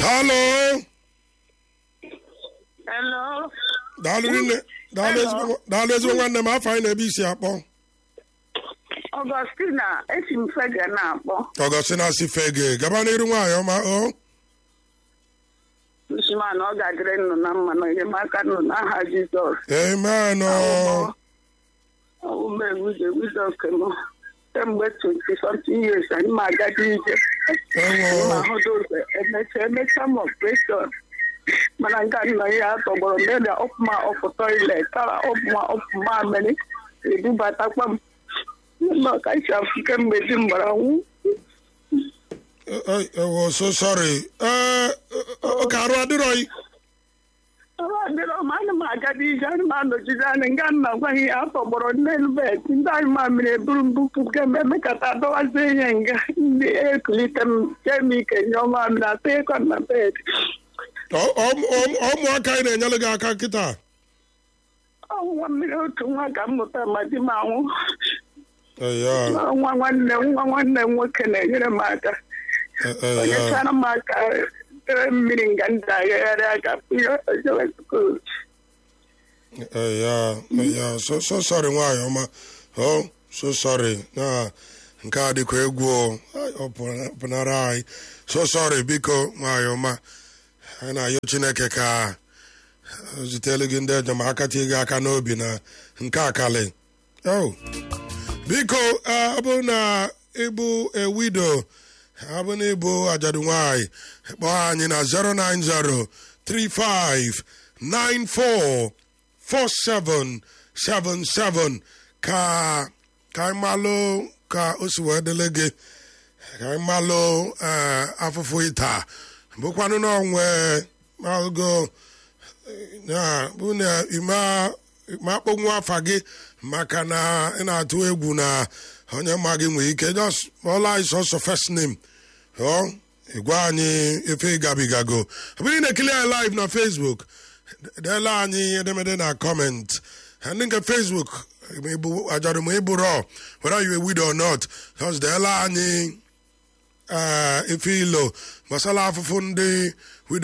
halo Hello. daalụ rinne daalụ ezigbo daalụ ezigbo nwanne m afọ anyị na-ebe isi akpọ Augustina, esi m fege na-akpọ. ọgọstina si fege gaba n'iru nwaanyị ọma o Nshima na ọ ga-adịrị nnụ na mma na enyemaka nnụ n'aha Jizọs. amen o Ọwụme wize Jizọs kemụ. Kemgbe 20 something years, anyị ma agadi ije. Anyị ma ewo ahụda ụzọ emecha emecha m operation. Mana nga nna ya tọgbọrọ mmeri ọfụma ọfụ toilet, tara ọfụma ọfụma amịrị. Ebubatakwa m. Nna ọka isi afụ kemgbe di m gbara nwụ. ewo so sorry ee ọ ka arụ adịrọghị adịrọ m ana m agadi ije ana m anọchite anya nga nna gwaghị ya afọ gbọrọ n'elu bed ndị anyị mamịrị eburu mbupụ ga-eme kata dọwazie ihe nga ndị ekulite m chee m ike nye ọma mmiri atọ ịkọ na bed Ọ- ọ- ọ- ụmụaka anyị na-enyere gị aka kịta ọnwa mmiri otu nwa ka m mụta ma di m anwụ eya nwa nwanne m nwa nwanne m nwoke na-enyere m aka eya onyechara m aka tere mmiri nga ndị agagharị aka ihe ojewe skuul eya eya so so sorry nwaanyị ọma o so sorry na nke a dịkwa egwu o Ai, ọ pụna- pụnara anyị so sorry biko nwaanyị ọma anyị na-ayọ chineke ka o zitelu gị ndị enyemaka tie gị aka n'obi na nke akali o biko eh, ọ bụrụ na ịbụ ewido ọ bụ na ịbụ ajadu nwanyị kpọọ anyị na 090 35 94 4777 ka ka anyị malụ ka o si wee dịle gị ka anyị malụ eh, afụfụ ịta bụkwanụ na onwe malụgo na bụ na ime ma akpọnwụ afa gị maka na ị na-atụ egwu na onye ma gị nwere ike just ọla anyị sọsọ first name ọ ịgwa anyị efe ịgabigago ọ bụrụ na ekili anyị live na facebook deela anyị edemede na comment ndị nke facebook ma ịbụ ajọrọ ma ịbụ rọ whether you a widow or not just deela anyị eh, ife ilo gbasara afụfụ ndị